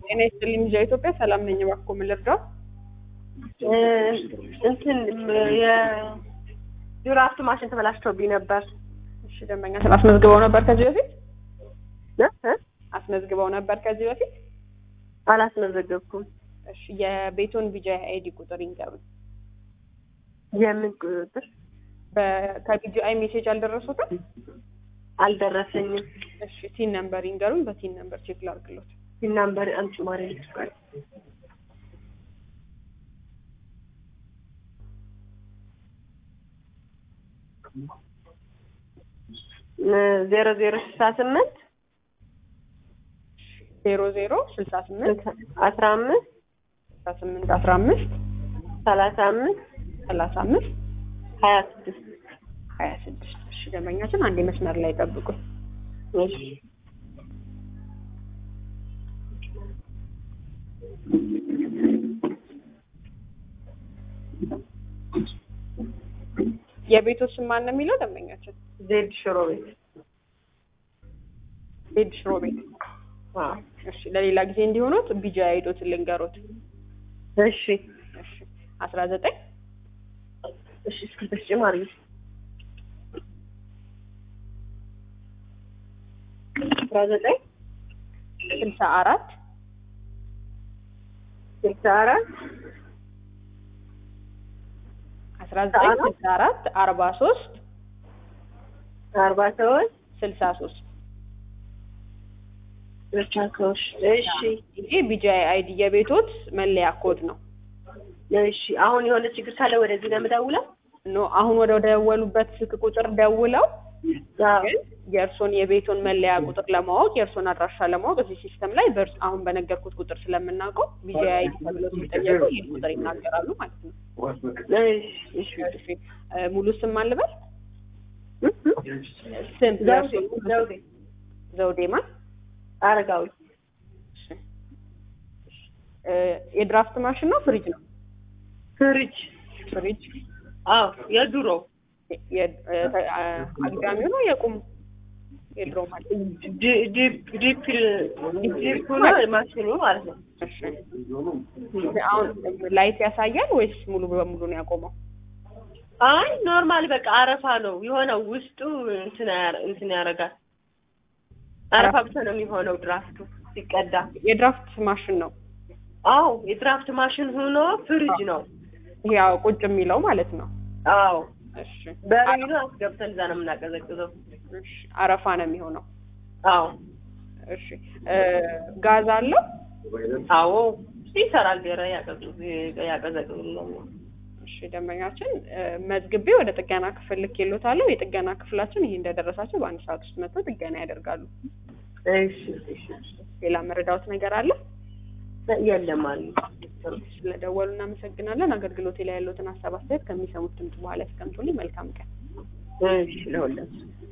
ጤና ይስጥልኝ ልጃ ኢትዮጵያ ሰላም ነኝ። እባክዎ ምን ልርዳው? እንትን የድራፍት ማሽን ተበላሽቶብኝ ነበር። እሺ ደንበኛ ስለ አስመዝግበው ነበር ከዚህ በፊት እ እ አስመዝግበው ነበር ከዚህ በፊት? አላስመዘገብኩም። እሺ የቤቱን ቢጂአይ አይዲ ቁጥር ይንገሩኝ። የምን ቁጥር በ- ከቢጂአይ ሜሴጅ አልደረሱትም? አልደረሰኝም። እሺ ቲን ነምበር ይንገሩኝ። በቲን ነምበር ቼክ ላድርግሎት። ሲናምበር አንቺ ማሪ ልትባል ዜሮ ዜሮ ስልሳ ስምንት ዜሮ ዜሮ ስልሳ ስምንት አስራ አምስት ስልሳ ስምንት አስራ አምስት ሰላሳ አምስት ሰላሳ አምስት ሀያ ስድስት ሀያ ስድስት እሺ ደንበኛችን አንድ መስመር ላይ ጠብቁኝ። እሺ የቤቶች ስም ማን ነው የሚለው ደንበኛችን? ዜድ ሽሮ ቤት ቤድ ሽሮ ቤት። አዎ። እሺ ለሌላ ጊዜ እንዲሆኑት ቢጂአይ አይዶትን ልንገሩት። እሺ እሺ አስራ ዘጠኝ እሺ እስኪ ተጨማሪ አስራ ዘጠኝ ስልሳ አራት ስልሳ አራት አስራ ዘጠኝ ስልሳ አራት አርባ ሶስት አርባ ሰዎች ስልሳ ሶስት ብቻ ሰዎች እሺ ይሄ ቢጂአይ አይዲ የቤቶት መለያ ኮድ ነው። እሺ አሁን የሆነ ችግር ካለ ወደዚህ ነው የምደውለው ኖ አሁን ወደ ደወሉበት ስልክ ቁጥር ደውለው አዎ ግን የእርሶን የቤቶን መለያ ቁጥር ለማወቅ የእርሶን አድራሻ ለማወቅ እዚህ ሲስተም ላይ በእርስ አሁን በነገርኩት ቁጥር ስለምናውቀው ቢጂአይ አይዲ ተብለው ሲጠየቁ ይህን ቁጥር ይናገራሉ ማለት ነው። እሺ እሺ እሺ እ ሙሉ ስም ማን ልበል? እ? ስም ዘውዴ የእርሶን ሙሉ ስም? ዘውዴ ዘውዴ ማን? አረጋዊ እሺ እ የድራፍት ማሽን ነው ፍሪጅ ነው? ፍሪጅ ፍሪጅ አዎ የድሮ የ- እ ተ- አ- አግዳሚው ነው የቁም የድሮ ማለት ነው። ዲ- ዲፕ ዲፕ ዲፕ ሆኖ ማሽኑ ማለት ነው እሺ አሁን ላይት ያሳያል ወይስ ሙሉ በሙሉ ነው ያቆመው? አይ ኖርማል በቃ አረፋ ነው የሆነው ውስጡ እንትን ያረ- እንትን ያደርጋል አረፋ ብቻ ነው የሚሆነው ድራፍቱ ሲቀዳ የድራፍት ማሽን ነው አዎ የድራፍት ማሽን ሆኖ ፍሪጅ ነው ይሄ ያው ቁጭ የሚለው ማለት ነው። አዎ እሺ በሪኑ አስገብተን እዛ ነው የምናቀዘቅዘው እሺ አረፋ ነው የሚሆነው። አዎ እሺ እ ጋዝ አለው? አዎ ይሰራል ገረ ያቀዘቅዝልኛል እሺ ደንበኛችን እ መዝግቤ ወደ ጥገና ክፍል ልኬልዎታለሁ። የጥገና ክፍላችን ይሄ እንደደረሳቸው በአንድ ሰዓት ውስጥ መጥተው ጥገና ያደርጋሉ። እሺ እሺ ሌላ መረዳዎት ነገር አለ? የለም አሉ ስለደወሉ እናመሰግናለን። አገልግሎቴ ላይ ያለዎትን ሀሳብ አስተያየት ከሚሰሙት ድምጽ በኋላ ያስቀምጡልኝ። መልካም ቀን። እሺ ለሁላችሁ